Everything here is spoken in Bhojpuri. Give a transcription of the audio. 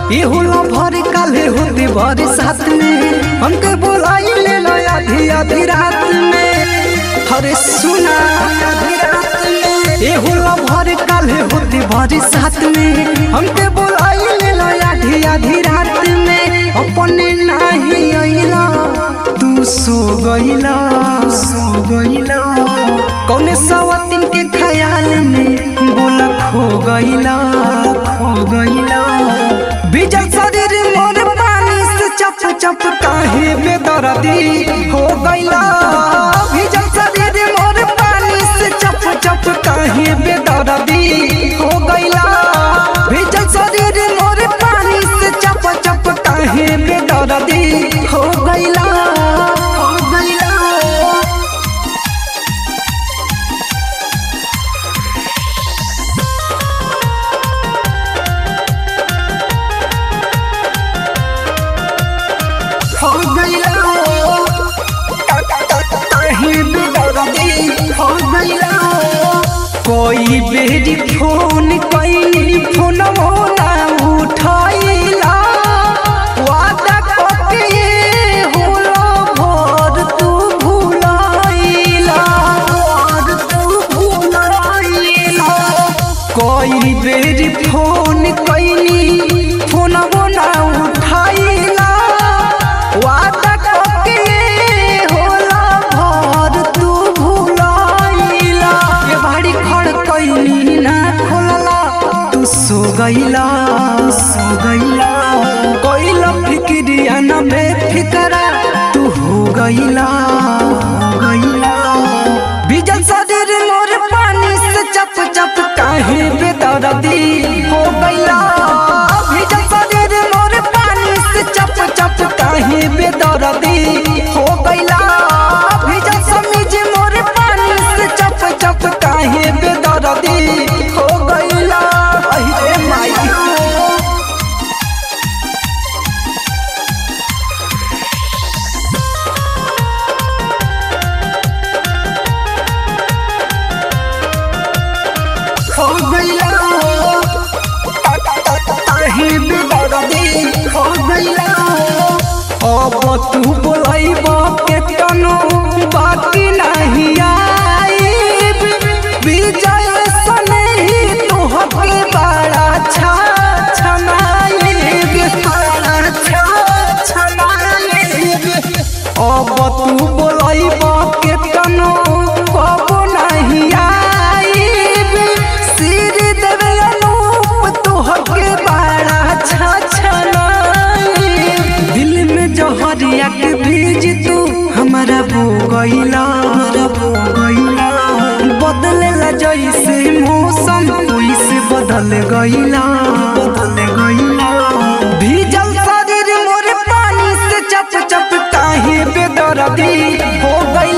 ये होला भर काले होते भर साथ में हमके बोलाई ले लो आधी आधी रात में हरे सुना आधी रात में ये होला भर काले होते भर साथ में हमके बोलाई ले लो आधी आधी रात में अपने नाही आइला तू सो गइला सो गइला कौने सवातिन के ख्याल में बोला खो गइला खो गइला बिजल शरीर मोर पानी से चप चप काहे बेदर्दी हो गइला बिजल शरीर मोर पानी से चप चप काहे बेदर्दी हो गइला बिजल शरीर मोर पानी से चप चप काहे बेदर्दी हो गइला हो गइला हो गइला काहे बेदर्दी हो गइला कोई बेरी फोन कइनी फोन ना उठाइला वादा करके होला भोर तू भुलाइला भोर तू भुलाइला कोई बेरी फोन कइनी फोन ना उठाइला वादा करके होला भोर तू भुलाइला ये भाड़ी खड़ कइनी ना खोलला तू सो गइला सो गइला कोइला फिक्रिया ना बेफिकरा तू हो गइला हो गइला बिजल शरीर मोर पानी से चप चप काहे बेदर्दी हो गइला बिजल शरीर मोर पानी से चप चप काहे बेदर्दी हो गइला बिजल समीज मोर पानी से चप चप काहे बेदर्दी हो गइला अरे माई हो गइला काहे बेदर्दी हो गइला अब तू बोलाइब के तनो बाकी नहीं आईब विजय सने ही तोहके बड़ा छा छनाइब बड़ा छा छनाइब अब तू बोलाइब के तनो कबो नहीं आईब सिर देवे अनूप तोहके बड़ा छा छनाइब दिल में जहरिया के बीज तू हमारा बो गइला हमारा बो गइला बदलेला जैसे मौसम वैसे बदल गइला बदल गइला भीजल शरीर मोर पानी से चप चप काहे बेदर्दी हो गइला